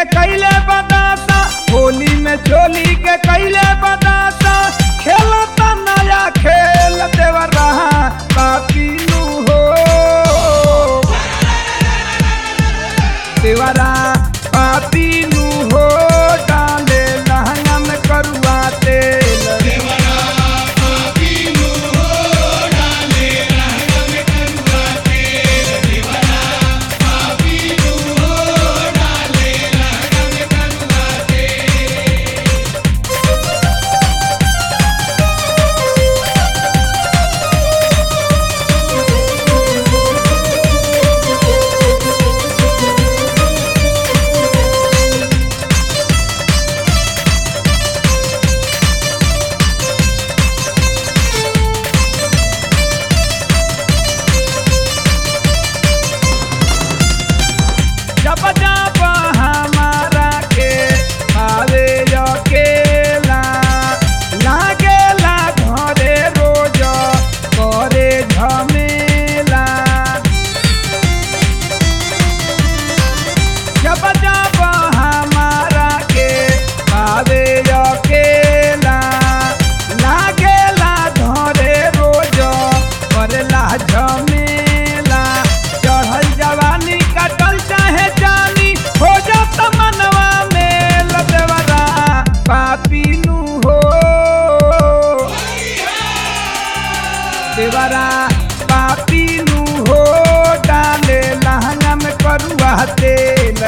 कैले बतासा होली में चोली के कैले बतासा खेलता नया खेल देवर रहा पापीनु हो देवरा पापीनु हो डाले लहंगा में करुआ तेल जब जब हमारा के आवे अकेला लागेला घरे रोज करे झमेला जब जब हमारा के आवे अकेला लागेला घरे रोज करेला झमेला चढ़ल जवानी कटल चाहे जानी हो जात मनवा में लदेवरा पापीनु हो देवरा पापीनु हो डाले लहंगा में करुआ तेल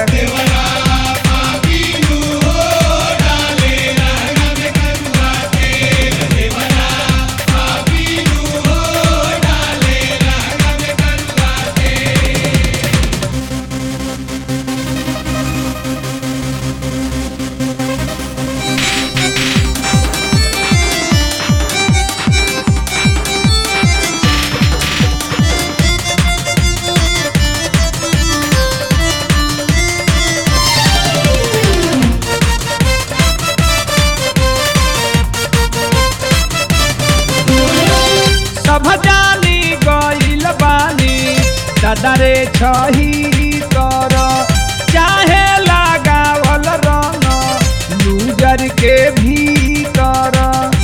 सब जानी गइल बानी दादारे छही कर चाहे लगावल रंग लूजर के भीतर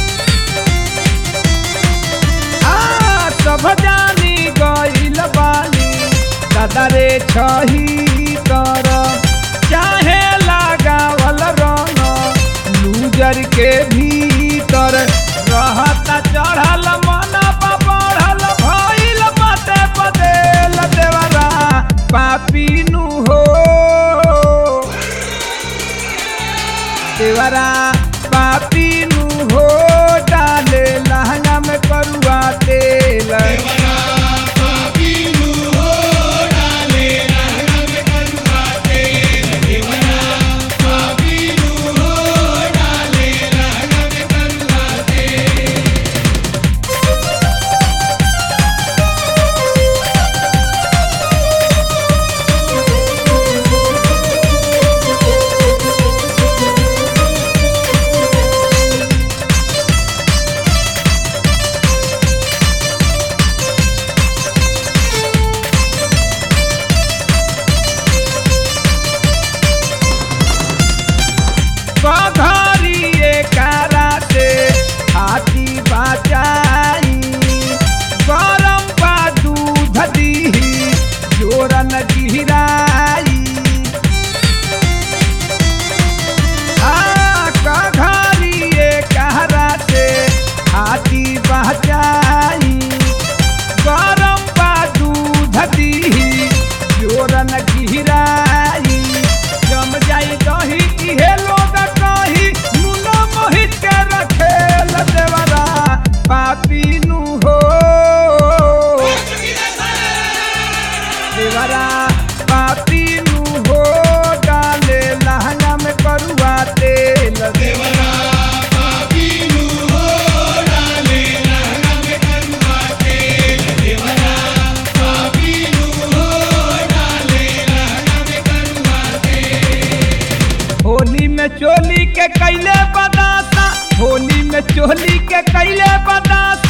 आ सब जानी गइल बानी दादारे छही कर चाहे लगावल रंग लूजर के भीतर रहता चढ़ल मन बढ़ल भइल बाटे बदेल देवरा पापीनु हो देवरा पापीनु हो डाले लहंगा में करुआ तेल पघरिए कारा से हाथी बचाई गरम बा दूध दीही जोरन गिराई आ कघरिए कारा से हाथी बचाई गरम बा दूध दीही जोरन गिराई जम जाई दही इहे लोग कही नुनो मोहित के रखेल देवरा पापीनु हो देवरा पापीनु हो डाले लहंगा में करुआ तेल देवरा होली में चोली के कैले बदासा होली में चोली के कैले बदासा